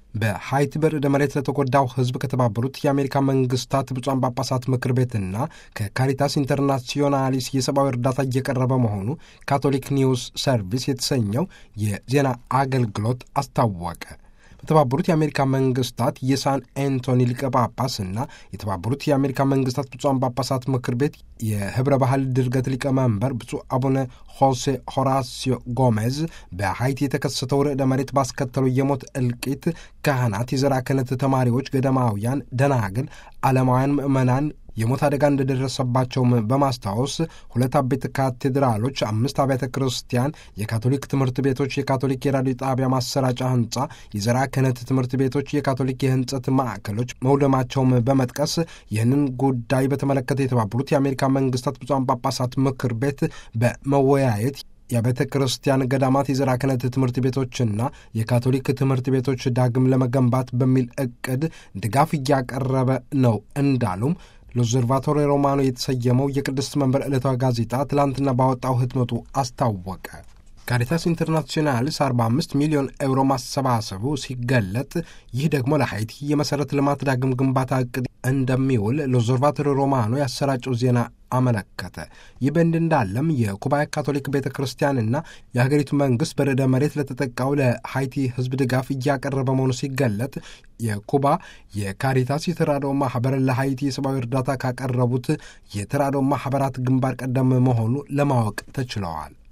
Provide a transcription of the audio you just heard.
በሀይቲ በርዕደ መሬት ለተጎዳው ሕዝብ ከተባበሩት የአሜሪካ መንግስታት ብፁዓን ጳጳሳት ምክር ቤትና ከካሪታስ ኢንተርናሲዮናሊስ የሰብአዊ እርዳታ እየቀረበ መሆኑ ካቶሊክ ኒውስ ሰርቪስ የተሰኘው የዜና አገልግሎት አስታወቀ። በተባበሩት የአሜሪካ መንግስታት የሳን አንቶኒ ሊቀ ጳጳስ እና የተባበሩት የአሜሪካ መንግስታት ብፁዓን ጳጳሳት ምክር ቤት የህብረ ባህል ድርገት ሊቀመንበር ብፁዕ አቡነ ሆሴ ሆራሲዮ ጎሜዝ በሀይቲ የተከሰተው ርዕደ መሬት ባስከተለው የሞት እልቂት ካህናት፣ የዘራ ክህነት ተማሪዎች፣ ገዳማውያን፣ ደናግል፣ ዓለማውያን ምዕመናን የሞት አደጋ እንደደረሰባቸውም በማስታወስ ሁለት አቤት ካቴድራሎች፣ አምስት አብያተ ክርስቲያን፣ የካቶሊክ ትምህርት ቤቶች፣ የካቶሊክ የራዲዮ ጣቢያ ማሰራጫ ህንጻ፣ የዘራ ክህነት ትምህርት ቤቶች፣ የካቶሊክ የህንጸት ማዕከሎች መውደማቸውም በመጥቀስ ይህንን ጉዳይ በተመለከተ የተባበሩት የአሜሪካ መንግስታት ብፁዓን ጳጳሳት ምክር ቤት በመወያየት የቤተ ክርስቲያን ገዳማት የዘራ ክህነት ትምህርት ቤቶችና የካቶሊክ ትምህርት ቤቶች ዳግም ለመገንባት በሚል እቅድ ድጋፍ እያቀረበ ነው እንዳሉም ሎዘርቫቶሪ ሮማኖ የተሰየመው የቅድስት መንበር ዕለታዊ ጋዜጣ ትላንትና ባወጣው ህትመቱ አስታወቀ። ካሪታስ ኢንተርናሲዮናልስ 45 ሚሊዮን ኤውሮ ማሰባሰቡ ሲገለጥ ይህ ደግሞ ለሀይቲ የመሠረተ ልማት ዳግም ግንባታ እቅድ እንደሚውል ሎዘርቫቶሪ ሮማኖ ያሰራጨው ዜና አመለከተ። ይህ በእንዲህ እንዳለም የኩባ ካቶሊክ ቤተ ክርስቲያንና የሀገሪቱ መንግስት በርዕደ መሬት ለተጠቃው ለሀይቲ ህዝብ ድጋፍ እያቀረበ መሆኑ ሲገለጥ የኩባ የካሪታስ የተራድኦ ማህበር ለሀይቲ የሰብአዊ እርዳታ ካቀረቡት የተራድኦ ማህበራት ግንባር ቀደም መሆኑ ለማወቅ ተችለዋል።